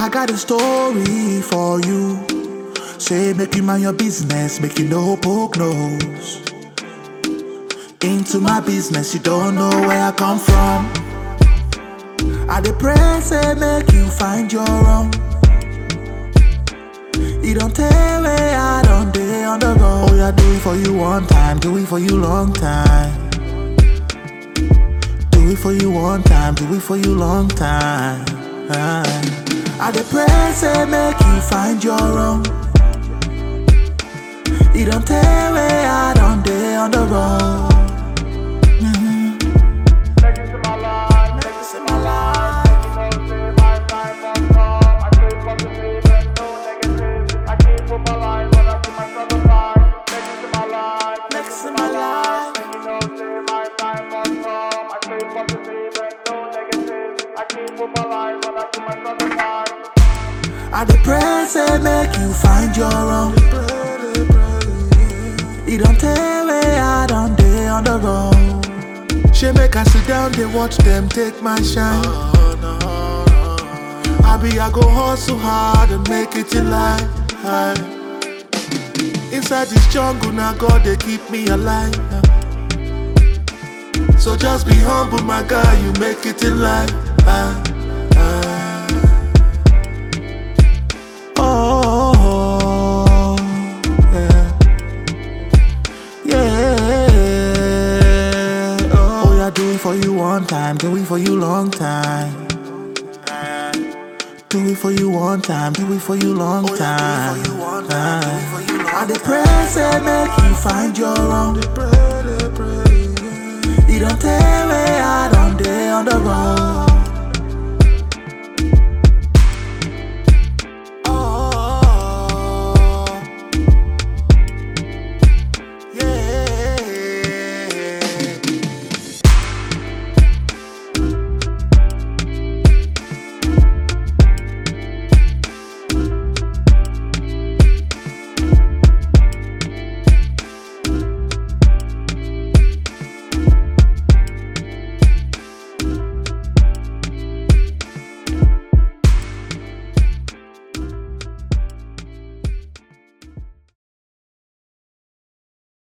I got a story for you. Say, make you mind your business, make you no poke nose. Into my business, you don't know where I come from. I dey pray, say, make you find your own. You don't tell where I don't day on the road. Oh, yeah, do it for you one time, do it for you long time. Do it for you one time, do it for you long time. I dey pray, say, make you find your own. You don't tell where I don't day on the road. Take it to my life, take it to my life. Make you know, say my time won't come. I stay positive and no negative. I keep with my life, but I keep myself alive. Take it to my life, take it to my life. Make you know, say my time won't come. I stay positive and no negative. I keep with my life, but I keep myself alive. I dey pray, say, make you find your own. You don't tell where I don't day on the road. She make I sit down, they watch them take my shine. I be, I go hustle hard and make it in life. Inside this jungle, now God, they keep me alive. So just be humble, my guy, you make it in life. Oh, yeah. Yeah. Oh, yeah, do it for you one time, do it for you long time. Do it for you one time, do it for you long time. I dey pray, say make you find your own. You don't tell where I don't day on the road.